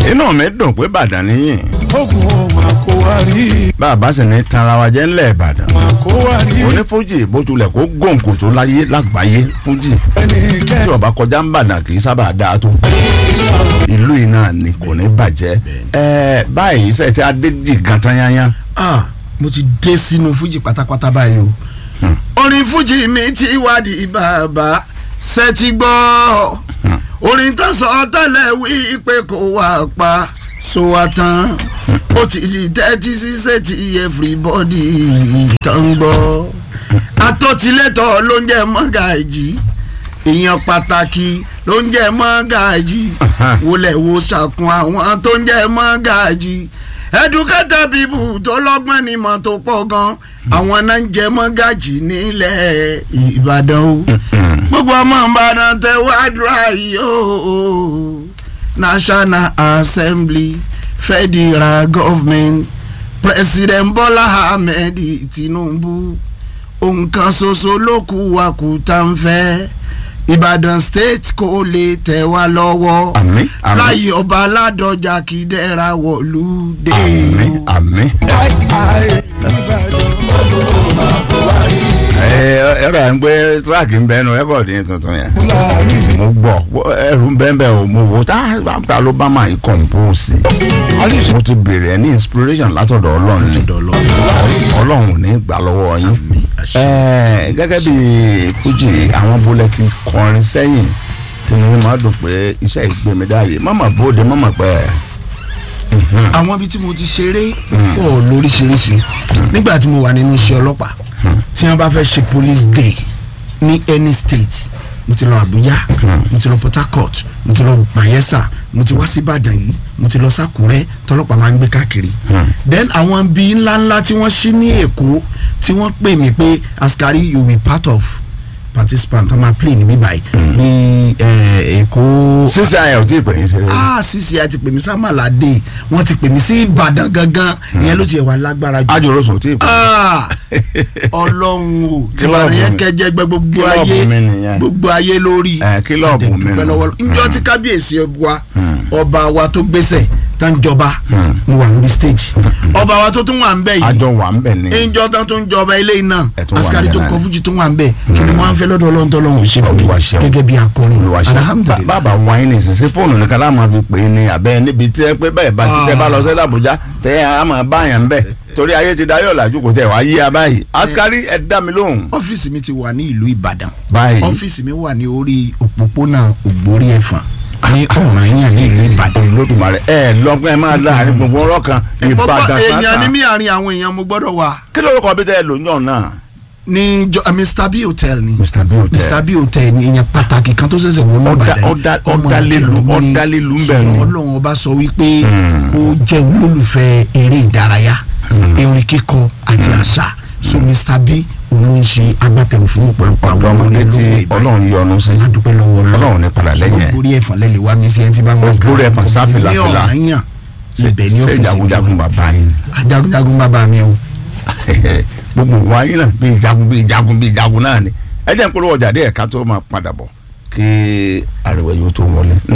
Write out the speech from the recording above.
inú mi dùn pé Ìbàdàn nìyí ogun o máa kó wa rí bàbá sì ní tanra wa jẹ́ ńlẹ̀ Ìbàdàn máa kó wa rí onífújì bójúlẹ̀ kó gòǹkò tó láyé lágbàáyé fújì ẹni tí kẹ́ ọba kọjá ń bàdàn kì í sábà dáa tó ìlú yìí náà ni kò ní bàjẹ́ ẹ báyìí sẹ́ẹ̀ tí adéjì gan tán yányá ah mo ti dé sínú fújì pátápátá báyìí o. orin fújì mi ti wádìí bàbá ṣe ti gbọ́ orin tó sọ tẹ́lẹ̀ wí pé kò wá pa so wá tán ó ti di tẹ́tí sísè tí everybody tán gbọ́ atótilétọ̀ ló ń jẹ́ mọ́gàjì èèyàn pàtàkì ló ń jẹ́ mọ́gàjì wọlé wo sàkún àwọn tó ń jẹ́ mọ́gàjì educated people tó lọ́gbọ́n ní mọ̀ tó pọ̀ gan àwọn náà ń jẹ́ mọ́gàjì nílẹ̀ Ìbàdàn o gbogbo ọmọ Ìbàdàn tẹ wádùúrà yìí o National Assembly Federal Government President Bola Ahmed Tinubu ohun kan ṣoṣo ló kù wá kù tá ń fẹ́ Ìbàdàn state kò lè tẹ̀ wá lọ́wọ́ àmín àmín láyé ọba aládọjà kìdẹ́ra wọ̀lú dé àmín o. àmín. àì àì Ìbàdàn ogun o máa kó wa rí ẹ ẹ rà ń gbé tíráàkì ń bẹ ẹnu rẹ́kọ̀dì yẹn tuntun yẹn fúlàní mo gbọ́ ẹrù ń bẹ́ẹ̀ bẹ́ẹ̀ o mo wò tá tá ló bá máa yí kọ̀ǹpóòsì àríṣ mo ti bèrè ẹ ní inspiration látọ̀dọ̀ ọlọ́run ni ọlọ́run ò ní gbà lọ́wọ́ yín Ẹ, gẹ́gẹ́ bí fújì àwọn bólẹ́tì kọrin sẹ́yìn tí mo máa dùn pé iṣẹ́ ìgbémidáyè mọ́mọ́ bóde mọ́mọ́ pẹ́ àwọn ibi tí mo ti ṣeré pọ̀ lóríṣiríṣi nígbà tí mo wà nínú iṣẹ́ ọlọ́pàá tí wọ́n bá fẹ́ ṣe police day ní any state mo ti lọ Abuja mo ti lọ Port Harcourt mo ti lọ Bayelsa mo ti wá sí Ìbàdàn yìí mo ti lọ s'Àkúrẹ́ tọlọ́pàá máa ń gbé káàkiri then àwọn bíi ńláńlá tí wọ́n ṣí ní Èkó tí wọ́n pè mí pé askari you be part of participant ọmọ play ní bíbáyìí ní eh, Èkó sísè ayọ̀ tí ì pè yín ṣeré ah sisi a ti pè mí sámàládé wọn ti pè mí sí ìbàdàn gangan ìyẹn ló ti wà lágbára jù ajorosun tí ì pè ah ọlọ́run o tí Kílọ̀bù wàá yẹn mi. kẹjẹ gbẹ gbogbo Kílọ̀bù ayé mi nìyẹn. gbogbo ayé lórí Eh, kílọ̀bù mi Adẹ̀dúpẹ́ nù. lọ́wọ́ njọ́ tí kábíyèsí wa ọba wa tó gbéṣẹ̀ tá ń jọba mo wà lórí stage ọba wa tó tún wà ń bẹ̀ yìí àjọ wà ń bẹ̀ ni ìjọ tán tó ń jọba ilé iná Ẹ tún wà asikari níbẹ̀ tó ń náà kọ ni. fújì tó wà ń bẹ̀ kí ni wọ́n á fẹ́ lọ́dọ̀ ọlọ́run tó lọ́run ò ṣe fún mi Olúwa ṣeun. gẹ́gẹ́ bí akọrin olùwàṣẹ alhamdulilayi bàbá wáyé ní ìsinsìn fóònù nìkan láwọn máa fi pè é ní abẹ́ níbi tí ẹ pé bẹ́ẹ̀ bá ti tẹ́ bá lọ sí Àbújá tẹ́ ẹ á máa báyàn bẹ́ẹ̀ torí ayé ti dayọ̀ làjú kò tẹ̀ wá yí a báyìí askari ẹ dá mi lóhùn. ọ́fíìsì mi ti wà ní ìlú Ìbàdàn báyìí ọ́fíìsì mi wà ní orí òpópónà Ògbórí Ẹ̀fọ̀n ní Ọ̀rànyàn ní ìlú Ìbàdàn. Olódùmarè ẹ lọ́gbọ́n ẹ máa láàrin gbogbo ọ̀rọ̀ kan Ìbàdàn èèyàn ní sáà mí àárín àwọn èèyàn mo gbọ́dọ̀ wà kí ló kọ́ bí tẹ́ ẹ lò ní ọ̀nà. ní jọ Mr B hotel ni Mr. B hotel. Mr B hotel ni èèyàn pàtàkì kan tó ṣẹ̀ṣẹ̀ wọnú Ọ̀dà- Ìbàdàn ọ̀dà- ọmọ ọ̀dàlélu- Ìjẹ̀bú ni. ọ̀dàlélu ń bẹ̀ Ṣùgbọ́n ni. Ọlọ́run ọba sọ wípé ó jẹ́ olólùfẹ́ eré ìdárayá orin kíkọ àti àṣà so Mr B òun ló ń ṣe agbátẹrù fún ọ̀pọ̀lọpọ̀ ọ̀dọ́ ọmọdé tí olólùfẹ́ Ìbàdàn. Ọlọ́run yọ́nú sí adúpẹ́ lọ́wọ́ Ọlọ́run ní padà lẹ́yìn ẹ̀. Ògbórí Ẹ̀fọ̀n lẹ́lẹ̀ wá mi sí ẹni tí bá ń wá Ògbórí Ẹ̀fọ̀n sá fìlà ní fìlà. Ọ̀rànyàn ibẹ̀ ní ṣe ọ́fíìsì mi jagunjagun bàbá yín. ajagunjagun bàbá mi o. gbogbo wáyé náà bí ìjagun bí ìjagun bí ìjagun náà ni ẹ jẹ́ n polówó ọjà díẹ̀ ká tó máa padà bọ̀ kí àrẹ̀wẹ̀ yóò tó wọlé.